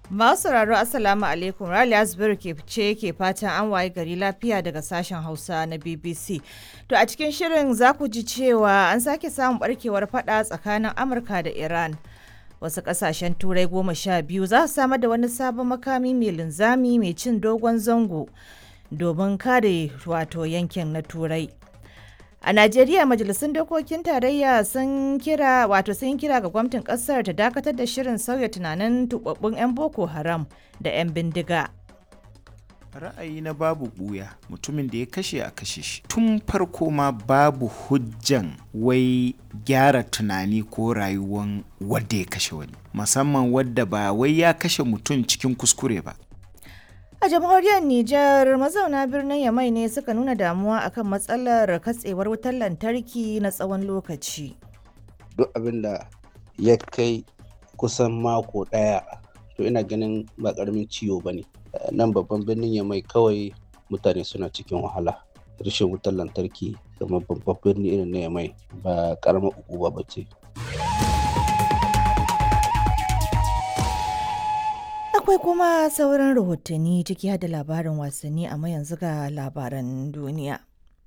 Masu sauraro Assalamu alaikum Raliya Zubairu ke ce ke fatan an waye gari lafiya daga sashen Hausa na BBC. To a cikin shirin za ku ji cewa an sake samun barkewar fada tsakanin Amurka da Iran. Wasu kasashen turai goma sha biyu za su samar da wani sabon makami mai linzami mai cin dogon zango domin kare wato yankin na turai. A Najeriya majalisun dokokin tarayya sun kira wato sun kira ga gwamnatin kasar ta dakatar da shirin sauya tunanin tubabbun 'yan Boko Haram da 'yan bindiga. ra'ayi na babu buya mutumin da ya kashe a kashe shi tun farko ma babu hujjan wai gyara tunani ko rayuwan wadda ya kashe wani musamman wadda ba wai ya kashe mutum cikin kuskure ba A jamhuriyar Nijar mazauna birnin Yamai ne suka nuna damuwa akan matsalar katsewar wutar lantarki na tsawon lokaci. duk abin da ya kai kusan mako ɗaya to ina ganin ba ƙaramin ciwo ba ne nan babban birnin ya mai kawai mutane suna cikin wahala rashin wutar lantarki kamar babban birni irin na yamai ba ƙaramar ukuba ba ce Akwai kuma sauran rahotanni ciki har da labarin wasanni amma yanzu ga labaran duniya.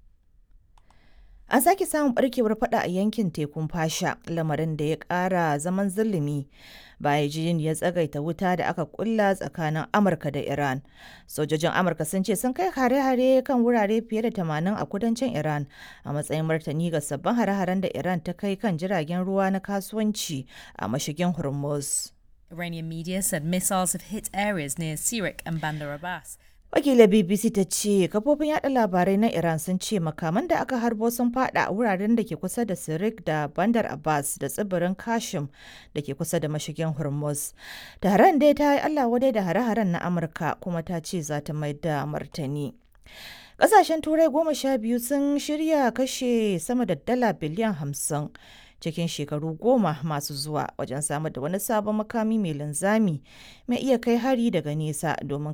An sake samun barkewar fada a yankin tekun fasha lamarin da ya kara zaman zulumi bayan jin ya tsagaita wuta da aka kulla tsakanin Amurka da Iran. Sojojin Amurka sun ce sun kai hare-hare kan wurare fiye da 80 a kudancin Iran a matsayin martani ga sabbin hare-haren da Iran ta kai kan jiragen ruwa na kasuwanci a mashigin Hormuz. Iranian media said missiles have hit areas near Sirik and Bandar Abbas. Wakilar BBC ta ce kafofin yada labarai na Iran sun ce makaman da aka harbo sun fada a wuraren da ke kusa da Sirik da Bandar Abbas da tsibirin Kashim da ke kusa da mashigin Hormuz. Taron dai ta yi Allah wadai da hare-haren na Amurka kuma ta ce za ta mai da martani. Ƙasashen Turai goma sha biyu sun shirya kashe sama da dala biliyan hamsin cikin shekaru goma masu zuwa wajen samar da wani sabon makami mai linzami mai iya kai hari daga nesa domin